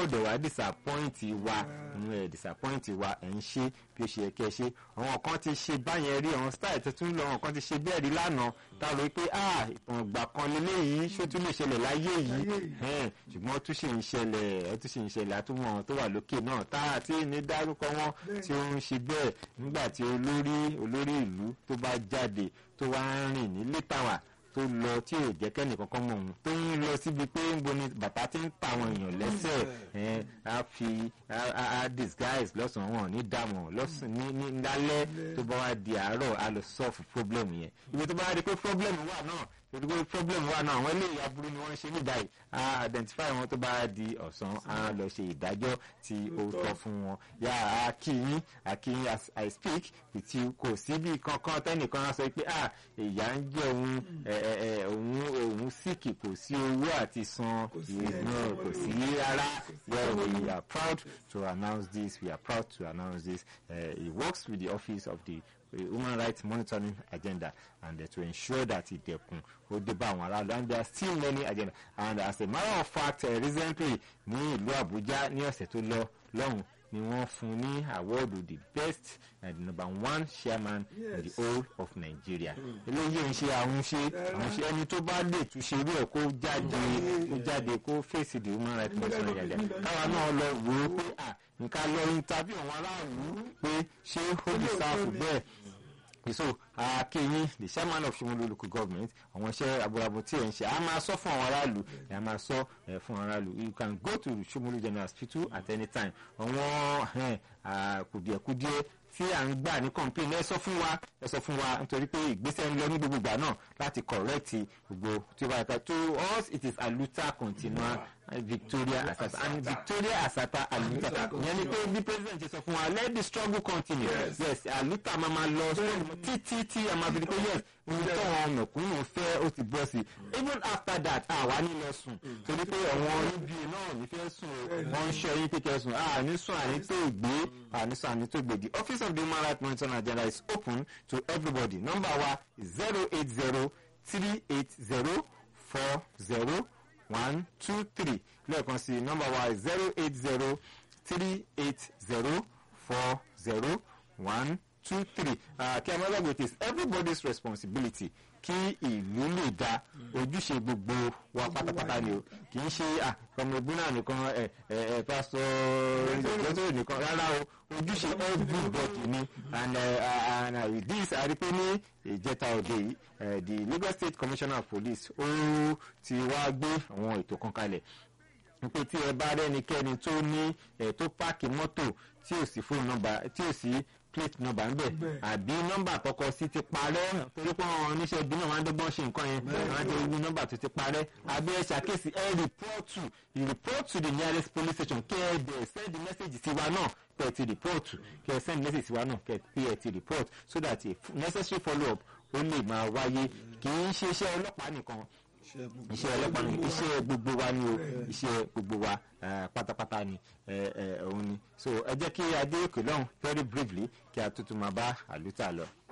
ò dẹ̀ wá disappoint wa ẹ̀ disappoint wa ẹ̀ ń ṣe bí ó ṣe yẹ kí ẹ ṣe àwọn kan ti ṣe báyẹn rí àwọn style tuntun lọ àwọn kan ti ṣe bẹ́ẹ̀ rí lánàá tá a rò pé ah ìtàn ìgbà kan lélẹ́yìí ṣó tún lè ṣẹlẹ̀ láyé yìí ẹ̀ẹ́n ṣùgbọ́n ó tún ṣe ń ṣẹlẹ̀ ó tún ṣe ń ṣẹlẹ̀ àtúmọ̀ àwọn tó wà lókè náà tá a ti ní dárúkọ wọn tí ó ń ṣe bẹ́ẹ̀ nígbà tí olórí olórí ìlú tó bá jáde tó wá ń rìn ní létàwà tó lọ tí ò jẹ́ kẹ́nì kankan mọ̀ òun tó ń lọ síbi pé ń bo ni bàtà ti ń ta àwọn èèyàn lẹ́sẹ̀ ẹ̀ á fi á disguise lọ́sàn-án wọn ní dààmú lọ́sàn ní ní lálẹ́ tó bá wá di àárọ̀ á lọ solve problem yẹn ibi tó bá wá di pé problem wà náà torí pé problem wà náà àwọn eléyìí aburú ni wọ́n ṣe nígbà yìí á identify wọn tó bá di ọ̀sán á lọ ṣe ìdájọ́ tí ó tọ́ fún wọn yá á kí yín á kí yín as I speak with you kò síbi kankan tẹ́nìkan á sọ pé ah ìyá ń jẹ́ òun òun òun síkì kò sí owó àti san ìwé kò sí rárá yeah we are proud to announce this we are proud to announce this uh, he works with the office of the human rights monitoring agenda and uh, to ensure that ìdẹ̀kùn ó dé bá àwọn aráàlú and there are still many agenda and as a matter of fact uh, recently ní ìlú Àbújá ní ọ̀sẹ̀ tó lọ lọ́hùn ni wọ́n fún ní awọ́ọ̀dù the best and the number one chairman yes. in the whole of Nigeria. eléyìí ń ṣe àwọn ṣe àwọn ṣe ẹni tó bá lè túnṣe irú ẹ̀ kó jáde kó jáde kó fèsì the human rights monitoring agenda káwa náà lọ wò ó pé à nǹkan lọ interview àwọn aráàlú pé ṣé ó lè sáfù bẹ́ẹ̀ so akéyìn the chairman of Shomolu local government àwọn iṣẹ́ abúrabù tí ẹ̀ ń ṣe a máa sọ fún àwọn aráàlú ẹ̀ a máa sọ ẹ̀ fún àwọn aráàlú you can go to Shomolu general hospital at any time àwọn kùdìẹ̀kùdìẹ̀ tí à ń gbà ní complain ẹ sọ fún wa ẹ sọ fún wa nítorí pé ìgbésẹ̀ ń lọ ní gbogbo ìgbà náà láti correct gbogbo tí ó bá yàtọ̀ to us it is aluta continua Victoria Asata and Victoria Asata aluta ìyẹn ni pé bí president ṣe sọ fún wa let the struggle continue yes, yes aluta máa ma lọ títí tí a máa fi di pé yes ohun tó àwọn mẹ̀kúnnù fẹ́ ó ti bọ́ sí even after that àwa ní lọ sùn torí pé àwọn níbi náà ní fẹ́ sùn wọ́n ń ṣe yín kékeré sùn àní sùn àní tó gbé àní sùn àní tó gbé the office of the human rights monitoring agenda is open to everybody number wa zero eight zero three eight zero four zero one two three lẹ́ẹ̀kan sí nọ́mbà wa zero eight zero three eight zero four zero one two three kí a máa gbàgbé it is everybody's responsibility kí ìlú lè da ojúṣe gbogbo wa pátápátá ni o kì í ṣe ọmọ ẹgbẹ́ náà nìkan ẹ ẹ pásítọ̀ ìjọ́sọ̀rọ̀ nìkan rárá o ojúṣe everybody ni and uh, and with this àrípé ní ìjẹta òde yìí the Lagos State Commissioner of Police ó ti wá gbé àwọn ètò kan kalẹ̀ pé tí ẹ bá rẹ́nikẹ́ni tó ní ẹ̀ tó páàkì mọ́tò tí ò sí fóònù nọ́mbà tí ò sí plate number ńbẹ àbí nọ́mbà àkọ́kọ́ sí ti parẹ́ torí pé àwọn oníṣẹ́ ibi náà wọ́n á dọ́gbọ́n ṣe nǹkan yẹn wọ́n á jẹ́ ibi nọ́mbà tó ti parẹ́ àbí ẹ ṣàkíyèsí ẹ report to you report to the nearest police station kẹ́ ẹ dẹ̀ send the message sí wa náà kẹ́ ẹ ti report kẹ́ ẹ send message sí wa náà kẹ́ ẹ ti report so that a necessary follow up ó lè máa wáyé kì í ṣe iṣẹ́ ọlọ́pàá nìkan iṣẹ́ ọlọ́pàá ni iṣẹ́ gbogbo wa ni o iṣẹ́ gbogbo wa pátápátá ni òun ni so ẹ jẹ́ kí adé òkè lọ́hùn very briefly kí a tuntun máa bá àlùtà lọ.